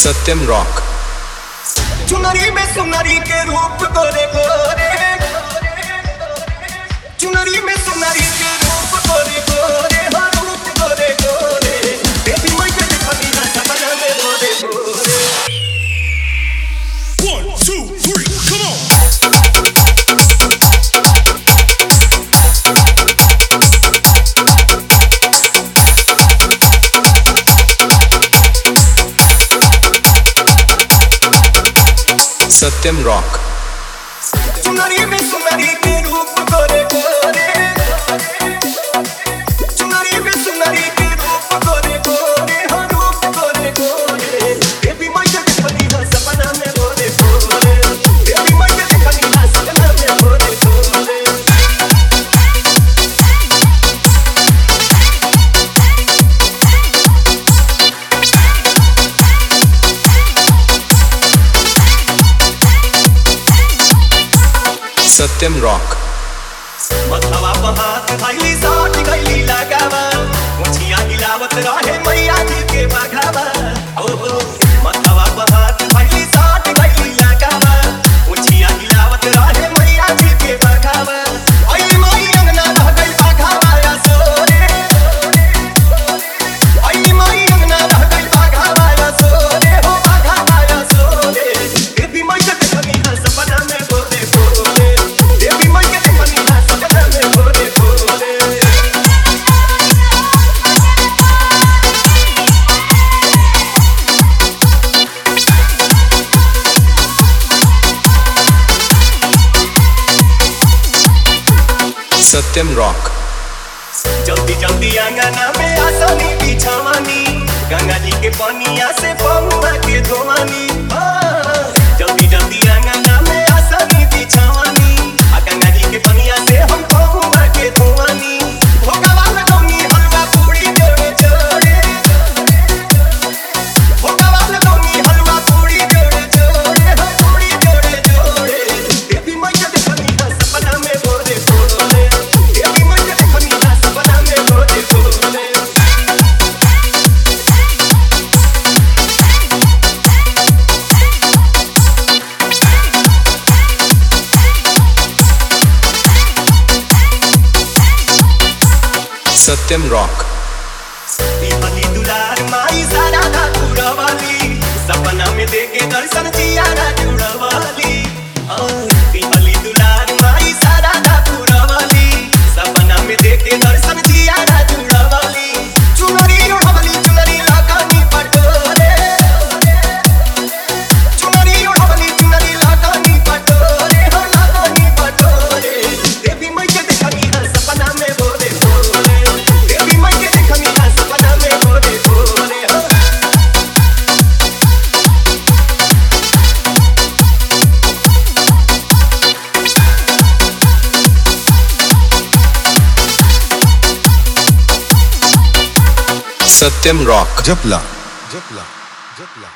सत्यम rock चुनरी में सुनरी के रूप गोरे गोरे चुनरी में सुनरी के रूप गोरे गोरे हाँ रूप गोरे गोरे बेबी मैं के देखनी ना सपना में गोरे गोरे One, two, three, come on. Satyam rock चुनरी में सुनरी के रूप गोरे गोरे चुनरी में सुनरी के रूप गोरे गोरे हाँ रूप गोरे गोरे बेबी मैं के देखनी ना सपना में गोरे गोरे बेबी मैं के देखनी ना सपना में गोरे गोरे सत्यम रॉक मथवा पहात भैली साठ गैली लगावा मुछिया हिलावत रहे मैया जी के बघावा ओ हो मथवा पहात भैली साठ गैली लगावा मुछिया हिलावत रहे मैया जी के बघावा आई माई अंगना रह गई बघावा या सोरे आई माई अंगना रह गई बघावा या सोरे हो बघावा या सोरे बेबी मैं के देखनी ना सपना में बोले बोले बेबी मैं के देखनी ना सपना में बोले बोले सत्यम रॉक जल्दी जल्दी अंगना में आसानी बिछावानी गंगा जी के पनिया से पहुआ के धोवानी हाँ, जल्दी जल्दी अंगना में आसानी बिछावानी आ गंगा जी के पनिया से हम पहुआ के धोवानी भोगावा लगौनी हलवा पूरी जोड़े जोड़े भोगावा लगौनी हलवा पूरी जोड़े जोड़े हाँ, पूरी जोड़े जोड़े बेबी मैं के देखनी ना सपना में बोले बोले बेबी मैं के देखनी ना सपना में बोले बोले सत्यम रॉक पीपली दुलार माई सारा ना जुड़वाली सपना में देखे दर्शन जिया ना जुड़वाली आ, पीपली दुलार माई सारा ना जुड़वाली सपना में देखे दर्शन जिया ना जुड़वाली चुनरी उड़वली चुनरी लगानी पटोरे चुनरी उड़वली चुनरी लगानी पटोरे हो लगानी पटोरे देवी मैं के देखनी है सपना में बोले बोले देवी मैं के देखनी है सपना में बोले बोले हो सत्यम रॉक जपला जपला जपला